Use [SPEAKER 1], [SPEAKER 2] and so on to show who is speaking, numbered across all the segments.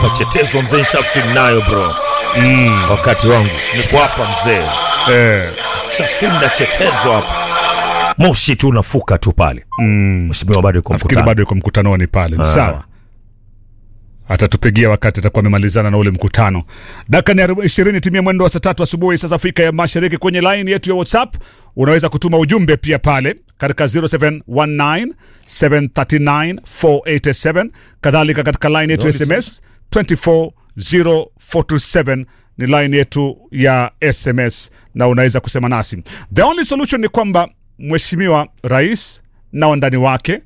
[SPEAKER 1] hapa chetezo mzee nshaswim nayo bro
[SPEAKER 2] mm.
[SPEAKER 1] wakati wangu niko hapa mzee
[SPEAKER 2] eh.
[SPEAKER 1] shaswim na chetezo hapa moshi tu unafuka tu pale
[SPEAKER 2] mm.
[SPEAKER 1] mheshimiwa bado yuko
[SPEAKER 2] nafikiri
[SPEAKER 1] mkutano
[SPEAKER 2] bado yuko mkutanoni pale
[SPEAKER 1] Ah.
[SPEAKER 2] sawa atatupigia wakati atakuwa amemalizana na ule mkutano dakika ni arobaini- ishirini timia mwendo wa saa tatu asubuhi saa za afrika ya mashariki kwenye line yetu ya whatsapp unaweza kutuma ujumbe pia pale katika 0719 739 487 kadhalika katika line yetu ya sms 24047 ni line yetu ya sms na unaweza kusema nasi the only solution ni kwamba mheshimiwa rais na wandani wake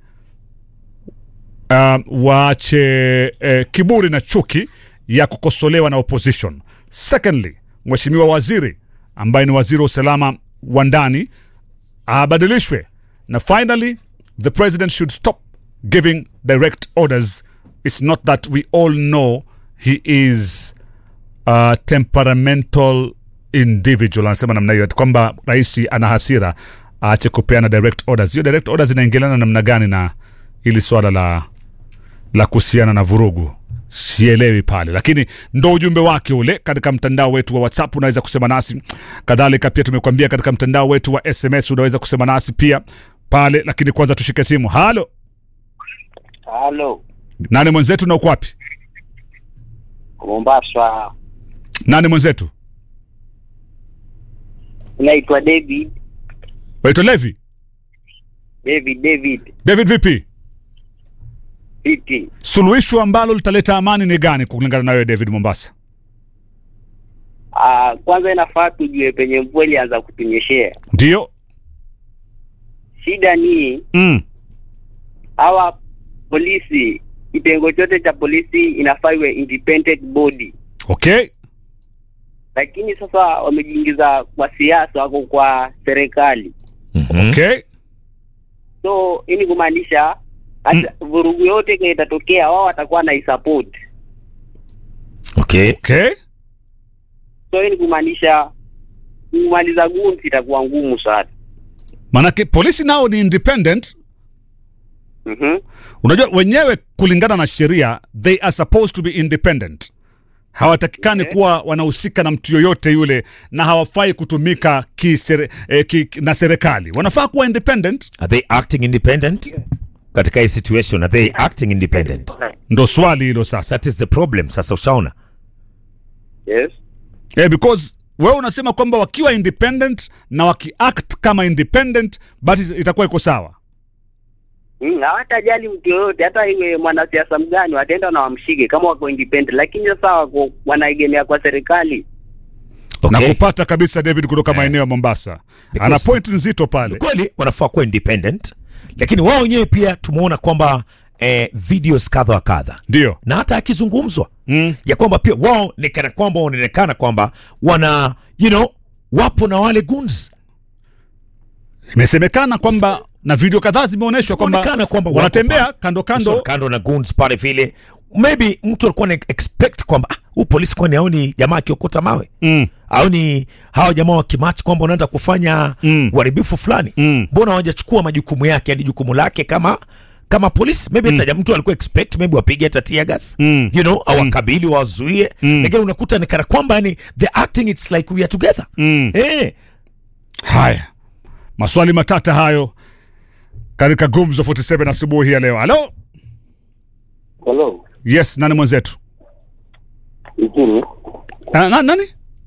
[SPEAKER 2] um, waache eh, kiburi na chuki ya kukosolewa na opposition secondly mheshimiwa waziri ambaye ni waziri wa usalama wa ndani abadilishwe na finally the president should stop giving direct orders it's not that we all know he is a temperamental individual anasema namna hiyo ati kwamba rais ana hasira aache kupeana direct orders hiyo direct orders inaingiliana namna gani na ili swala la la kuhusiana na vurugu sielewi pale lakini ndo ujumbe wake ule katika mtandao wetu wa whatsapp unaweza kusema nasi kadhalika pia tumekuambia katika mtandao wetu wa sms unaweza kusema nasi pia pale lakini kwanza tushike simu halo
[SPEAKER 3] Halo,
[SPEAKER 2] nani mwenzetu na uko wapi
[SPEAKER 3] Mombasa.
[SPEAKER 2] nani mwenzetu
[SPEAKER 3] Naitwa David.
[SPEAKER 2] waitwa levi
[SPEAKER 3] David, David.
[SPEAKER 2] david vipi
[SPEAKER 3] Vipi?
[SPEAKER 2] suluhisho ambalo litaleta amani ni gani kulingana nayo david mombasa
[SPEAKER 3] Ah, kwanza inafaa tujue penye mvua ilianza kutunyeshea.
[SPEAKER 2] ndio
[SPEAKER 3] Shida ni
[SPEAKER 2] mm.
[SPEAKER 3] hawa polisi, kitengo chote cha polisi inafaa iwe independent body,
[SPEAKER 2] okay
[SPEAKER 3] lakini sasa wamejiingiza kwa siasa, wako kwa serikali.
[SPEAKER 1] Mhm.
[SPEAKER 2] okay
[SPEAKER 3] So hii ni kumaanisha hata vurugu yote kile itatokea, wao watakuwa na support.
[SPEAKER 1] okay
[SPEAKER 2] okay
[SPEAKER 3] So hii ni kumaanisha kumaliza gunzi itakuwa ngumu sana.
[SPEAKER 2] maanake polisi nao ni independent
[SPEAKER 3] Mhm.
[SPEAKER 2] unajua wenyewe kulingana na sheria they are supposed to be independent hawatakikani
[SPEAKER 3] Okay.
[SPEAKER 2] kuwa wanahusika na mtu yoyote yule na hawafai kutumika kisere, eh, ki, na serikali wanafaa kuwa independent
[SPEAKER 1] are they acting independent katika hii situation are they acting independent
[SPEAKER 2] ndo swali hilo sasa
[SPEAKER 1] that is the problem sasa ushaona
[SPEAKER 3] Yes.
[SPEAKER 2] eh, because wewe unasema kwamba wakiwa independent na wakiact kama independent basi itakuwa iko sawa
[SPEAKER 3] Mm, hawatajali mtu yoyote, hata iwe mwanasiasa mgani, wataenda na wamshike kama wako independent, lakini sasa wako wanaegemea kwa serikali.
[SPEAKER 2] na
[SPEAKER 1] okay
[SPEAKER 2] kupata kabisa david kutoka maeneo ya mombasa
[SPEAKER 1] Because-
[SPEAKER 2] ana point nzito pale
[SPEAKER 1] kweli wanafaa kuwa independent lakini wao wenyewe pia tumeona kwamba eh, videos kadha wa kadha
[SPEAKER 2] ndio
[SPEAKER 1] na hata akizungumzwa
[SPEAKER 2] mm.
[SPEAKER 1] ya kwamba pia wao ni kana kwamba wanaonekana kwamba wana you know wapo na wale guns
[SPEAKER 2] imesemekana kwamba na video kadhaa zimeonyeshwa kwamba
[SPEAKER 1] Zimeonekana kwamba wako
[SPEAKER 2] wanatembea
[SPEAKER 1] pale.
[SPEAKER 2] kando
[SPEAKER 1] So,
[SPEAKER 2] kando
[SPEAKER 1] kando na guns pale vile maybe mtu alikuwa na expect kwamba ah, huu polisi kwani aoni jamaa akiokota mawe
[SPEAKER 2] mm.
[SPEAKER 1] au ni hawa jamaa wa kimachi kwamba wanaanza kufanya
[SPEAKER 2] Mm.
[SPEAKER 1] uharibifu fulani
[SPEAKER 2] Mm.
[SPEAKER 1] mbona hawajachukua majukumu yake yani jukumu lake kama kama polisi maybe hata mtu alikuwa expect maybe wapige hata tear gas
[SPEAKER 2] Mm.
[SPEAKER 1] you know awakabili wazuie
[SPEAKER 2] Mm.
[SPEAKER 1] lakini unakuta ni kana kwamba yani the acting it's like we are together
[SPEAKER 2] Mm.
[SPEAKER 1] eh
[SPEAKER 2] haya maswali matata hayo katika gumzo 47 asubuhi ya leo halo
[SPEAKER 3] Hello.
[SPEAKER 2] yes nani mwenzetu
[SPEAKER 3] Ikini.
[SPEAKER 2] na, na, nani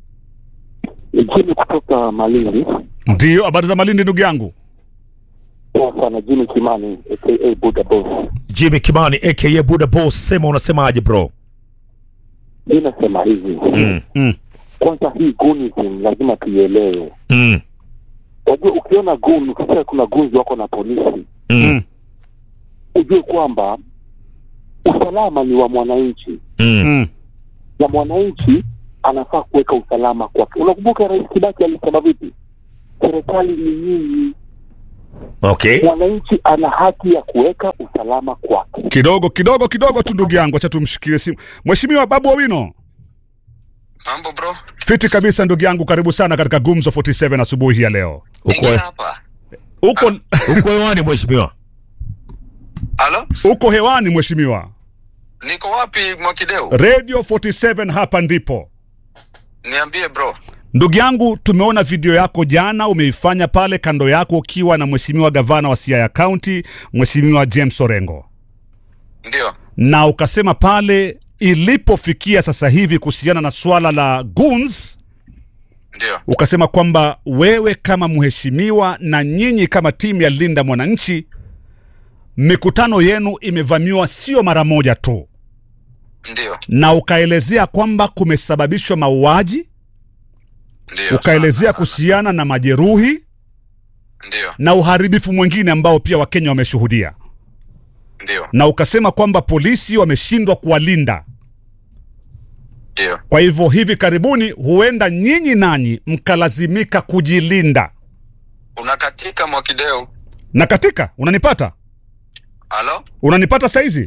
[SPEAKER 3] Ikini kutoka Malindi.
[SPEAKER 2] ndio habari za malindi ndugu yangu
[SPEAKER 3] Poa sana Jimmy Kimani aka Buddha Boss.
[SPEAKER 1] Jimmy Kimani aka Buddha Boss sema unasemaje bro
[SPEAKER 3] Mimi nasema hivi.
[SPEAKER 1] mm.
[SPEAKER 2] mm.
[SPEAKER 3] Kwanza hii gunism lazima tuielewe.
[SPEAKER 1] Mm.
[SPEAKER 3] Unajua ukiona gun, ukisikia kuna gunzi wako na polisi,
[SPEAKER 1] Mm.
[SPEAKER 3] ujue kwamba usalama ni wa mwananchi
[SPEAKER 1] Mm.
[SPEAKER 2] Mm.
[SPEAKER 3] na mwananchi anafaa kuweka usalama kwake. Unakumbuka Rais Kibaki alisema vipi? Serikali ni nyinyi,
[SPEAKER 1] okay
[SPEAKER 3] mwananchi ana haki ya kuweka usalama kwake.
[SPEAKER 2] kidogo kidogo kidogo tu ndugu yangu acha tumshikie simu mheshimiwa babu owino
[SPEAKER 4] Mambo bro,
[SPEAKER 2] fiti kabisa ndugu yangu karibu sana katika gumzo 47 asubuhi ya leo
[SPEAKER 1] uko
[SPEAKER 4] ingia hapa.
[SPEAKER 2] uko
[SPEAKER 1] uko hewani mheshimiwa
[SPEAKER 4] Halo?
[SPEAKER 2] uko hewani mheshimiwa
[SPEAKER 4] Niko wapi Mwakideu?
[SPEAKER 2] Radio 47 hapa ndipo.
[SPEAKER 4] Niambie bro.
[SPEAKER 2] Ndugu yangu, tumeona video yako jana, umeifanya pale kando yako ukiwa na mheshimiwa gavana wa Siaya County, mheshimiwa James Orengo,
[SPEAKER 4] Ndio.
[SPEAKER 2] na ukasema pale ilipofikia sasa hivi kuhusiana na swala la goons,
[SPEAKER 4] Ndio.
[SPEAKER 2] ukasema kwamba wewe kama mheshimiwa na nyinyi kama timu ya Linda Mwananchi, mikutano yenu imevamiwa sio mara moja tu,
[SPEAKER 4] Ndio.
[SPEAKER 2] na ukaelezea kwamba kumesababishwa mauaji,
[SPEAKER 4] Ndio.
[SPEAKER 2] ukaelezea
[SPEAKER 4] Sana, sana,
[SPEAKER 2] kuhusiana na majeruhi
[SPEAKER 4] sana. Ndio.
[SPEAKER 2] na uharibifu mwingine ambao pia Wakenya wameshuhudia,
[SPEAKER 4] Ndio.
[SPEAKER 2] na ukasema kwamba polisi wameshindwa kuwalinda.
[SPEAKER 4] Ndio.
[SPEAKER 2] Kwa hivyo hivi karibuni huenda nyinyi nanyi mkalazimika kujilinda.
[SPEAKER 4] Unakatika Mwakideu.
[SPEAKER 2] Na katika unanipata,
[SPEAKER 4] Halo?
[SPEAKER 2] unanipata saizi?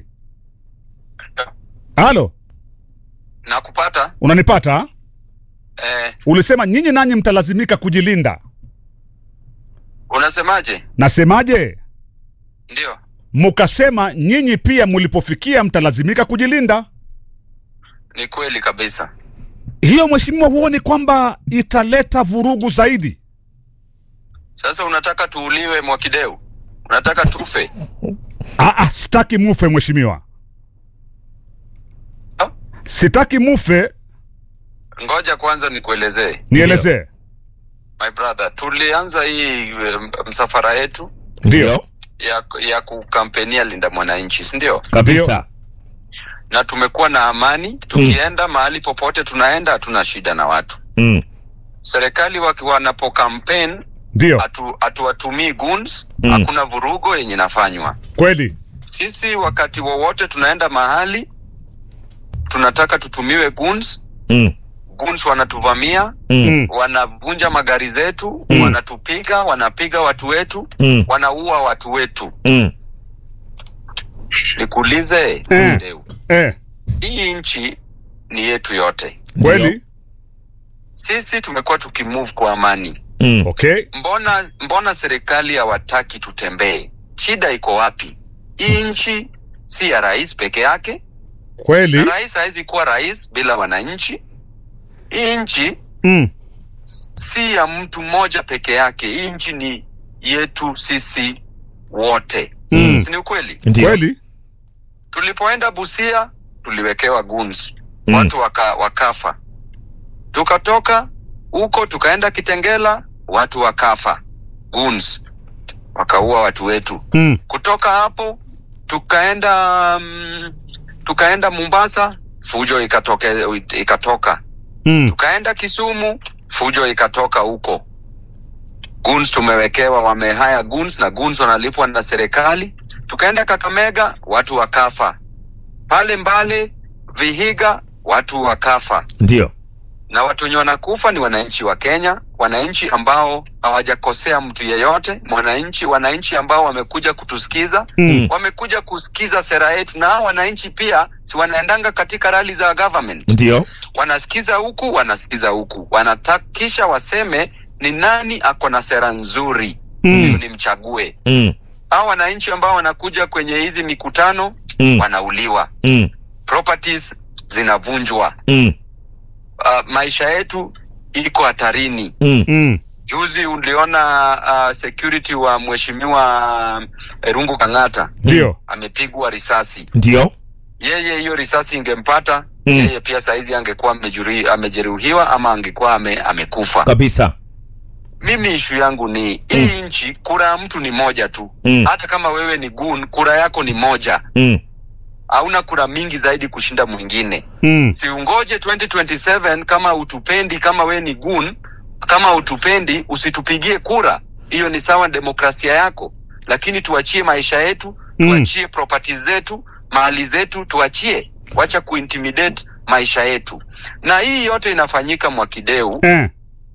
[SPEAKER 2] Halo,
[SPEAKER 4] Nakupata?
[SPEAKER 2] unanipata? ha?
[SPEAKER 4] Eh,
[SPEAKER 2] Ulisema nyinyi nanyi mtalazimika kujilinda.
[SPEAKER 4] unasemaje?
[SPEAKER 2] Nasemaje?
[SPEAKER 4] Ndio.
[SPEAKER 2] Mukasema nyinyi pia mlipofikia mtalazimika kujilinda.
[SPEAKER 4] Ni kweli kabisa.
[SPEAKER 2] Hiyo mheshimiwa, huoni kwamba italeta vurugu zaidi?
[SPEAKER 4] Sasa unataka tuuliwe Mwakideu? Unataka tufe?
[SPEAKER 2] Aa, sitaki mufe mheshimiwa,
[SPEAKER 4] Ha?
[SPEAKER 2] sitaki mufe.
[SPEAKER 4] Ngoja kwanza nikuelezee.
[SPEAKER 2] Nielezee.
[SPEAKER 4] My brother, tulianza hii em, msafara yetu
[SPEAKER 2] Ndio.
[SPEAKER 4] ya ya kukampenia Linda Mwananchi, si ndio?
[SPEAKER 1] kabisa
[SPEAKER 4] Na tumekuwa na amani, tukienda mahali popote tunaenda, hatuna shida na watu.
[SPEAKER 1] mm.
[SPEAKER 4] Serikali waki- wanapo campaign
[SPEAKER 2] Ndio.
[SPEAKER 4] hatu- hatuwatumii goons,
[SPEAKER 1] Mm.
[SPEAKER 4] hakuna vurugo yenye inafanywa.
[SPEAKER 2] Kweli.
[SPEAKER 4] Sisi wakati wowote tunaenda mahali tunataka tutumiwe goons,
[SPEAKER 1] Mm.
[SPEAKER 4] goons wanatuvamia,
[SPEAKER 1] Mm.
[SPEAKER 2] Mm.
[SPEAKER 4] wanavunja magari zetu,
[SPEAKER 1] Mm.
[SPEAKER 4] wanatupiga, wanapiga watu wetu,
[SPEAKER 1] Mm.
[SPEAKER 4] wanaua watu wetu.
[SPEAKER 1] Mm.
[SPEAKER 4] Nikuulize
[SPEAKER 2] Eh.
[SPEAKER 4] Ndeu,
[SPEAKER 2] Eh,
[SPEAKER 4] hii nchi ni yetu yote.
[SPEAKER 2] kweli.
[SPEAKER 4] Sisi tumekuwa tukimove kwa amani.
[SPEAKER 1] Mm.
[SPEAKER 2] Okay.
[SPEAKER 4] Mbona mbona serikali hawataki tutembee? Shida iko wapi? Hii nchi si ya rais peke yake,
[SPEAKER 2] Kweli.
[SPEAKER 4] na rais hawezi kuwa rais bila wananchi. Hii nchi
[SPEAKER 2] Mm.
[SPEAKER 4] si ya mtu mmoja peke yake. Hii nchi ni yetu sisi wote,
[SPEAKER 2] Mm.
[SPEAKER 4] si ni ukweli?
[SPEAKER 1] Ndio.
[SPEAKER 2] Kweli.
[SPEAKER 4] Tulipoenda Busia tuliwekewa guns
[SPEAKER 1] Mm.
[SPEAKER 4] watu waka, wakafa. Tukatoka huko tukaenda Kitengela, watu wakafa, guns wakaua watu wetu.
[SPEAKER 2] Mm.
[SPEAKER 4] Kutoka hapo tukaenda mm, tukaenda Mombasa, fujo ikatoke, ikatoka.
[SPEAKER 2] Mm.
[SPEAKER 4] Tukaenda Kisumu, fujo ikatoka huko. Guns tumewekewa, wamehaya guns na guns wanalipwa na serikali. Tukaenda Kakamega, watu wakafa. Pale Mbale, Vihiga, watu wakafa.
[SPEAKER 1] Ndio.
[SPEAKER 4] Na watu wenye wanakufa ni wananchi wa Kenya, wananchi ambao hawajakosea mtu yeyote, mwananchi, wananchi ambao wamekuja kutusikiza,
[SPEAKER 2] Mm.
[SPEAKER 4] wamekuja kusikiza sera yetu, na hao wananchi pia si wanaendanga katika rali za government
[SPEAKER 1] Ndio.
[SPEAKER 4] wanasikiza huku wanasikiza huku wanatakisha waseme ni nani ako na sera nzuri
[SPEAKER 2] Mm.
[SPEAKER 4] ndio nimchague
[SPEAKER 1] Mm.
[SPEAKER 4] hao wananchi ambao wanakuja kwenye hizi mikutano
[SPEAKER 1] Mm.
[SPEAKER 4] wanauliwa
[SPEAKER 1] Mm.
[SPEAKER 4] properties zinavunjwa
[SPEAKER 1] Mm.
[SPEAKER 4] uh, maisha yetu iko hatarini
[SPEAKER 1] Mm.
[SPEAKER 2] Mm.
[SPEAKER 4] juzi uliona uh, security wa mheshimiwa uh, rungu kang'ata
[SPEAKER 2] Ndio.
[SPEAKER 4] amepigwa risasi
[SPEAKER 1] Ndio.
[SPEAKER 4] yeye hiyo risasi ingempata
[SPEAKER 1] Mm.
[SPEAKER 4] yeye pia saizi angekuwa amejuri- amejeruhiwa ama angekuwa ame, amekufa
[SPEAKER 1] Kabisa.
[SPEAKER 4] mimi ishu yangu ni hii nchi kura ya mtu ni moja tu
[SPEAKER 1] Mm.
[SPEAKER 4] hata kama wewe ni gun kura yako ni moja
[SPEAKER 1] Mm.
[SPEAKER 4] hauna kura mingi zaidi kushinda mwingine
[SPEAKER 2] Mm.
[SPEAKER 4] siungoje 2027 kama utupendi kama we ni gun kama utupendi usitupigie kura hiyo ni sawa demokrasia yako lakini tuachie maisha yetu
[SPEAKER 2] Mm.
[SPEAKER 4] tuachie properties zetu mali zetu tuachie wacha kuintimidate maisha yetu na hii yote inafanyika mwakideu
[SPEAKER 2] Eh.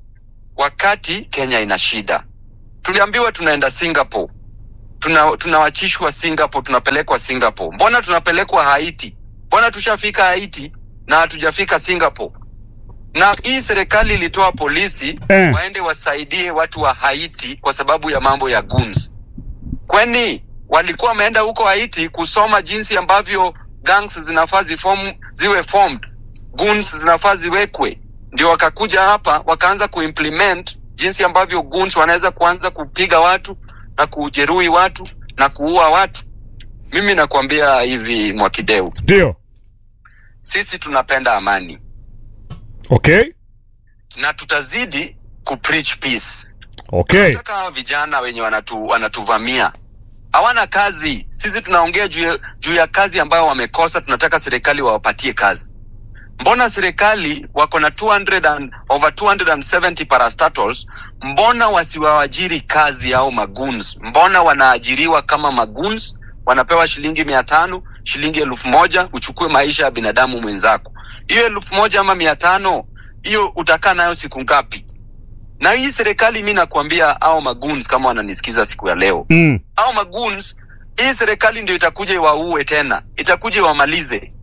[SPEAKER 4] wakati Kenya ina shida. Tuliambiwa tunaenda Singapore, tuna tunawachishwa Singapore, tunapelekwa Singapore. Mbona tunapelekwa Haiti? Mbona tushafika Haiti na hatujafika Singapore? Na hii serikali ilitoa polisi
[SPEAKER 2] Eh.
[SPEAKER 4] waende wasaidie watu wa Haiti kwa sababu ya mambo ya goons. Kwani walikuwa wameenda huko Haiti kusoma jinsi ambavyo gangs zinafaa ziform, ziwe formed goons zinafaa ziwekwe ndio wakakuja hapa wakaanza kuimplement jinsi ambavyo goons wanaweza kuanza kupiga watu na kujeruhi watu na kuua watu mimi nakwambia hivi mwakideu
[SPEAKER 2] ndio
[SPEAKER 4] sisi tunapenda amani
[SPEAKER 2] okay
[SPEAKER 4] na tutazidi kupreach peace
[SPEAKER 2] okay
[SPEAKER 4] tunataka hawa vijana wenye wanatu, wanatuvamia hawana kazi sisi tunaongea juu ya, juu ya kazi ambayo wamekosa tunataka serikali wawapatie kazi mbona serikali wako na 200 and, over 270 parastatals mbona wasiwawajiri kazi au maguns mbona wanaajiriwa kama maguns wanapewa shilingi mia tano shilingi elfu moja uchukue maisha ya binadamu mwenzako hiyo elfu moja ama mia tano hiyo utakaa nayo siku ngapi na hii serikali mi nakwambia au maguns kama wananisikiza siku ya leo
[SPEAKER 2] mm.
[SPEAKER 4] au maguns hii serikali ndio itakuja iwaue tena itakuja iwamalize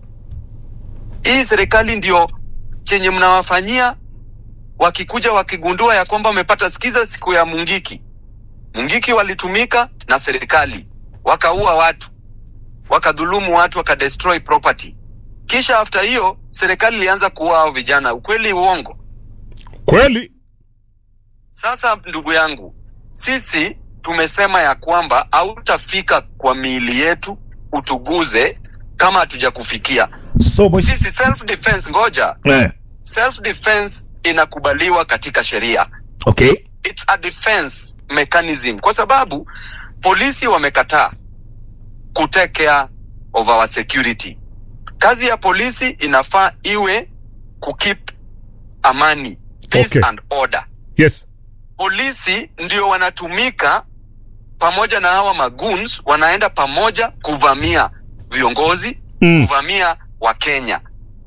[SPEAKER 4] hii serikali ndio chenye mnawafanyia wakikuja wakigundua ya kwamba wamepata sikiza siku ya mungiki mungiki walitumika na serikali wakaua watu wakadhulumu watu wakadestroy property kisha after hiyo serikali ilianza kuua hao vijana ukweli uongo
[SPEAKER 2] kweli
[SPEAKER 4] sasa ndugu yangu sisi tumesema ya kwamba hautafika kwa miili yetu utuguze kama hatujakufikia
[SPEAKER 1] so mwish-
[SPEAKER 4] sisi self defense ngoja
[SPEAKER 1] eh,
[SPEAKER 4] self defense inakubaliwa katika sheria
[SPEAKER 1] okay
[SPEAKER 4] it's a defense mechanism kwa sababu polisi wamekataa kutake care of our security kazi ya polisi inafaa iwe kukeep amani peace
[SPEAKER 2] Okay.
[SPEAKER 4] and order
[SPEAKER 2] yes
[SPEAKER 4] polisi ndio wanatumika pamoja na hawa maguns wanaenda pamoja kuvamia viongozi
[SPEAKER 2] mm.
[SPEAKER 4] kuvamia wakenya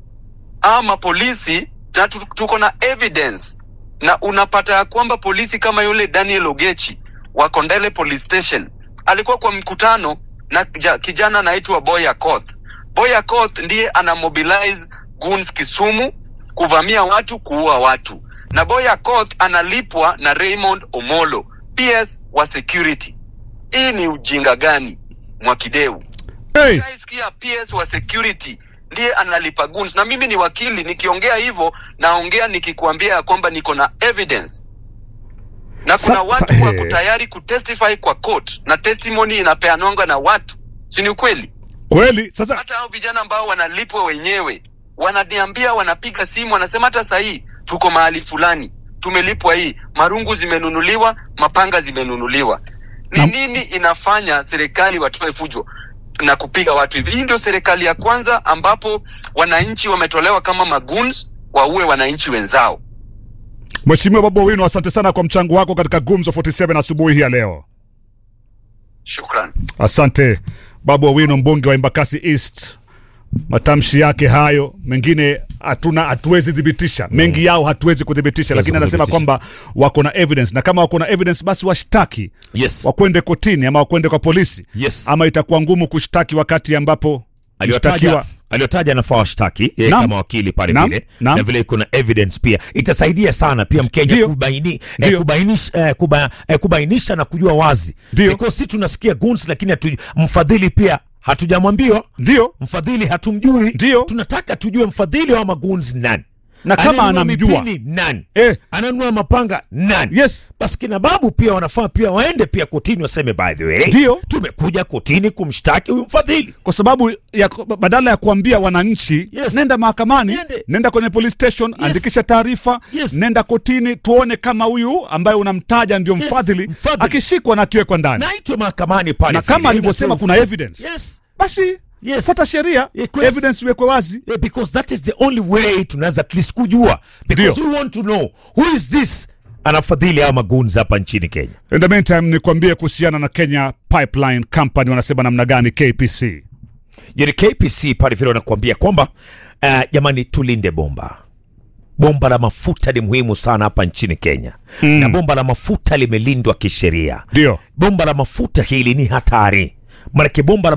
[SPEAKER 4] ama polisi na tu- tuko na evidence na unapata ya kwamba polisi kama yule daniel ogechi wa kondele police station alikuwa kwa mkutano na kija- kijana anaitwa boy akoth boy akoth ndiye ana mobilize guns kisumu kuvamia watu kuua watu na boy akoth analipwa na raymond omolo ps wa security hii ni ujinga gani mwakideu
[SPEAKER 2] hey.
[SPEAKER 4] Nishaisikia PS wa security ndiye analipa goons, na mimi ni wakili, nikiongea hivyo naongea nikikuambia ya kwamba niko na evidence na kuna
[SPEAKER 2] Sa-
[SPEAKER 4] watu
[SPEAKER 2] sa-
[SPEAKER 4] wako tayari kutestify kwa court na testimony inapeanwanga na watu, si ni ukweli?
[SPEAKER 2] kweli sasa
[SPEAKER 4] Hata hao vijana ambao wanalipwa wenyewe wananiambia, wanapiga simu, wanasema hata sahii tuko mahali fulani, tumelipwa hii, marungu zimenunuliwa, mapanga zimenunuliwa. Ni
[SPEAKER 2] Na-
[SPEAKER 4] nini inafanya serikali watoe fujo na kupiga watu hivi? Hii ndio serikali ya kwanza ambapo wananchi wametolewa kama maguns waue wananchi wenzao.
[SPEAKER 2] mheshimiwa babu wino asante sana kwa mchango wako katika gumzo 47 asubuhi hii ya leo
[SPEAKER 4] Shukran.
[SPEAKER 2] asante babu owino mbunge wa embakasi east matamshi yake hayo mengine hatuna hatuwezi thibitisha mengi yao hatuwezi kuthibitisha lakini anasema
[SPEAKER 1] kuthibitisha.
[SPEAKER 2] kwamba wako na evidence na kama wako na evidence basi washtaki
[SPEAKER 1] yes
[SPEAKER 2] wakwende kotini ama wakwende kwa polisi
[SPEAKER 1] yes
[SPEAKER 2] ama itakuwa ngumu kushtaki wakati ambapo
[SPEAKER 1] aliyotaja
[SPEAKER 2] mshtakiwa
[SPEAKER 1] aliyotaja anafaa washtaki yeye
[SPEAKER 2] Naam.
[SPEAKER 1] kama wakili pale
[SPEAKER 2] Naam.
[SPEAKER 1] vile
[SPEAKER 2] Naam.
[SPEAKER 1] na vile kuna evidence pia itasaidia sana pia mkenya
[SPEAKER 2] Ndio.
[SPEAKER 1] kubaini, eh,
[SPEAKER 2] Ndio.
[SPEAKER 1] kubainisha, eh, kuba, eh, kubainisha na kujua wazi
[SPEAKER 2] Ndio.
[SPEAKER 1] because si tunasikia guns lakini hatu, mfadhili pia hatujamwambiwa
[SPEAKER 2] ndio
[SPEAKER 1] mfadhili hatumjui
[SPEAKER 2] Ndio.
[SPEAKER 1] tunataka tujue mfadhili wa maguns nani
[SPEAKER 2] Na kama
[SPEAKER 1] Ananunua
[SPEAKER 2] anamjua.
[SPEAKER 1] mipini nani
[SPEAKER 2] eh,
[SPEAKER 1] ananunua mapanga nani
[SPEAKER 2] yes
[SPEAKER 1] basi kina babu pia wanafaa pia waende pia kotini waseme by the way
[SPEAKER 2] Ndio.
[SPEAKER 1] tumekuja kotini kumshtaki huyu mfadhili
[SPEAKER 2] kwa sababu ya, badala ya kuambia wananchi
[SPEAKER 1] Yes.
[SPEAKER 2] nenda mahakamani
[SPEAKER 1] Niende.
[SPEAKER 2] nenda kwenye police station andikisha taarifa
[SPEAKER 1] Yes.
[SPEAKER 2] nenda kotini tuone kama huyu ambaye unamtaja ndio
[SPEAKER 1] Yes,
[SPEAKER 2] mfadhili
[SPEAKER 1] mfadhili.
[SPEAKER 2] akishikwa na akiwekwa ndani
[SPEAKER 1] naitwe mahakamani pale
[SPEAKER 2] na kama
[SPEAKER 1] vile,
[SPEAKER 2] alivyosema
[SPEAKER 1] inapewa-
[SPEAKER 2] kuna evidence
[SPEAKER 1] yes
[SPEAKER 2] basi
[SPEAKER 1] Yes.
[SPEAKER 2] fuata sheria
[SPEAKER 1] Yes.
[SPEAKER 2] evidence iwekwe wazi
[SPEAKER 1] Yeah, because that is the only way tunaweza at least kujua because
[SPEAKER 2] Ndio.
[SPEAKER 1] we want to know who is this anafadhili ama maguns hapa nchini Kenya.
[SPEAKER 2] in the meantime nikwambie kuhusiana na kenya pipeline company wanasema namna gani kpc
[SPEAKER 1] Yani KPC pale vile wanakuambia kwamba uh, jamani, tulinde bomba. Bomba la mafuta ni muhimu sana hapa nchini Kenya mm. na bomba la mafuta limelindwa kisheria.
[SPEAKER 2] ndio
[SPEAKER 1] Bomba la mafuta hili ni hatari, maanake bomba la